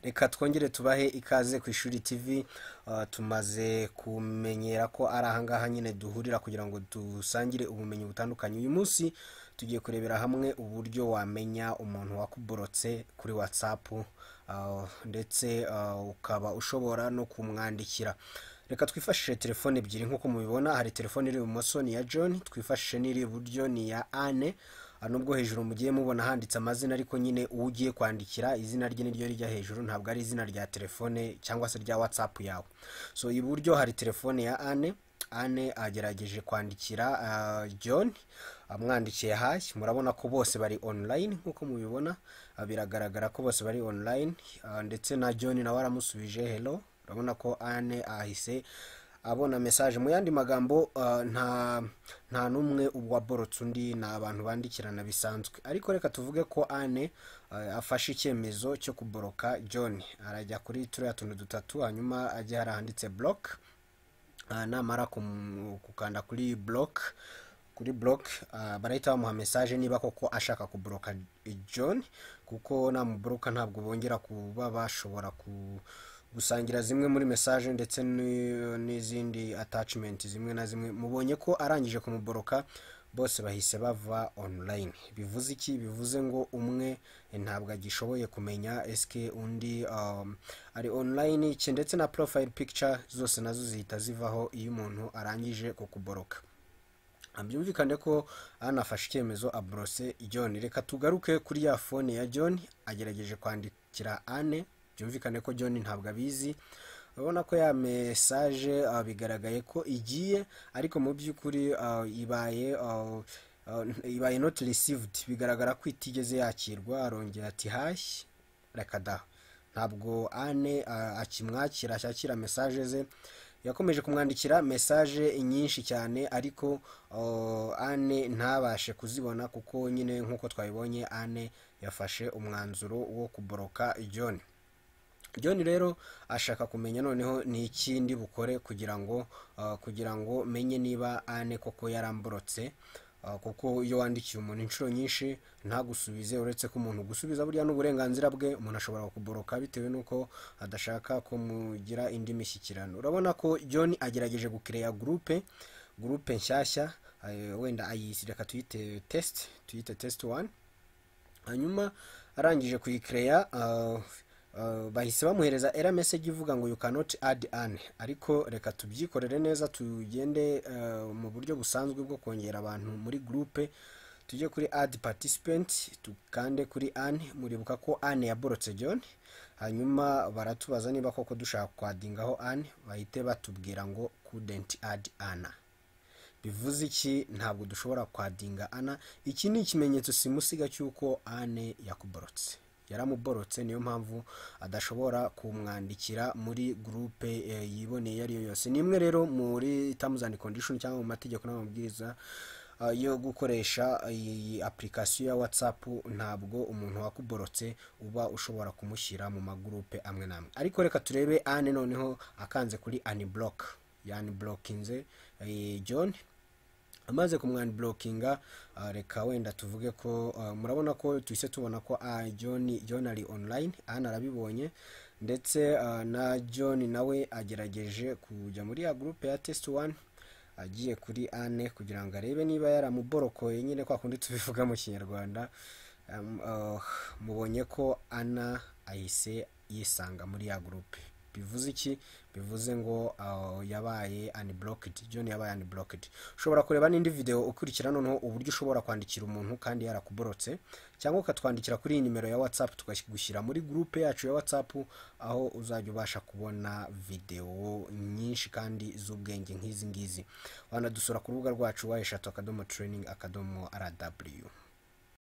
reka twongere tubahe ikaze ku ishuri tv Uh, tumaze kumenyera ko ari ahangaha nyine duhurira kugira ngo dusangire ubumenyi butandukanye uyu munsi tugiye kurebera hamwe uburyo wamenya umuntu wakuborotse kuri whatsapp uh, ndetse uh, ukaba ushobora no kumwandikira reka twifashishe telefone ebyiri nk'uko mubibona hari telefone iri ibumoso ni iya john twifashishe n'iri iburyo ni iya anne Ah, nubwo hejuru mugiye mubona handitse amazina ariko nyine uwo ugiye kwandikira izina rye niryo rijya hejuru ntabwo ari izina rya telefone cyangwa se rya whatsapp yawe so iburyo hari telefone ya anne anne agerageje kwandikira ah, john amwandikiye hayi murabona ko bose bari online nk'uko mubibona Ah, biragaragara ko bose bari online Ah, ndetse na john nawe aramusubije hello urabona ko anne ahise abona message mu yandi magambo uh, nta nta n'umwe waborotse undi ni abantu bandikirana bisanzwe ariko reka tuvuge ko ane uh, afashe icyemezo cyo kuboroka john arajya kuri turiya tuntu dutatu hanyuma ajya hari ahanditse block uh, namara kum- gukanda kuri block kuri block uh, barahita bamuha message niba koko ashaka kuboroka john kuko namuboroka ntabwo bongera kuba bashobora ku gusangira zimwe muri message ndetse ni- n'izindi attachment zimwe na zimwe mubonye ko arangije kumuboroka bose bahise bava online bivuze iki bivuze ngo umwe ntabwo agishoboye kumenya eske undi um, ari online iki ndetse na profile picture zose nazo zihita zivaho iyo umuntu arangije kukuboroka byumvikane ko anafashe icyemezo aborose john reka tugaruke kuri ya fone ya john agerageje kwandikira ane byumvikane ko john ntabwo abizi urabona ko ya mesaje ah, bigaragaye ko igiye ariko mu by'ukuri ah, ibaye ah, ah, ibaye not received bigaragara ko itigeze yakirwa arongera ati hashyi reka da ntabwo ane a- akimwakira acyakira mesaje ze yakomeje kumwandikira mesaje nyinshi cyane ariko uh, ane ntabashe kuzibona kuko nyine nk'uko twabibonye ane yafashe umwanzuro wo kuboroka john john rero ashaka kumenya noneho ni ikindi bukore kugira ngo uh, kugira ngo menye niba ane koko yaramborotse uh, kuko iyo wandikiye umuntu inshuro nyinshi ntagusubize uretse ko umuntu gusubiza burya n'uburenganzira bwe umuntu ashobora kukuboroka bitewe n'uko adashaka ko mugira indi mishyikirano urabona ko john agerageje gukireya gurupe gurupe nshyashya eh, wenda ayisi reka tuyite test tuyite test one hanyuma arangije kuyikereya uh, uh, bahise bamuhereza era message ivuga ngo you cannot add an ariko reka tubyikorere neza tugende uh, mu buryo busanzwe bwo kongera abantu muri groupe tujye kuri add participant tukande kuri an muribuka ko an yaborotse john hanyuma baratubaza niba koko dushaka kwadingaho an bahite batubwira ngo couldn't add ana bivuze iki ntabwo dushobora kwadinga ana iki ni ikimenyetso simusiga cy'uko ane yakuborotse yaramuborotse niyo mpamvu adashobora kumwandikira muri gurupe eh, yiboneye iyo ari yo yose ni imwe rero muri terms and condition cyangwa mu mategeko n'amabwiriza ah, yo gukoresha iyi application ya whatsapp ntabwo umuntu wakuborotse uba ushobora kumushyira mu magurupe amwe n'amwe ariko reka turebe ane noneho akanze kuri aniblock yaniblokinze eh, john amaze kumwandiblokinga ah, reka wenda tuvuge ko ah, murabona ko tuhise tubona ko ah, john john ari online ana arabibonye ndetse ah, na john nawe agerageje kujya muri ya gurupe ya test one agiye kuri ane kugira ngo arebe niba yaramuborokoye nyine kwa kundi tubivuga mu kinyarwanda Am- ah, mubonye ko ana ahise yisanga muri ya gurupe bivuze iki bivuze ngo ah, yabaye unblocked john yabaye unblocked ushobora kureba n'indi video ukurikira noneho uburyo ushobora kwandikira umuntu kandi yarakuborotse cyangwa ukatwandikira kuri iyi nimero ya whatsapp tukagushyira muri gurupe yacu ya whatsapp aho uzajya ubasha kubona video nyinshi kandi z'ubwenge nk'izi ngizi wanadusura ku rubuga rwacu wa eshatu akadomo training akadomo rw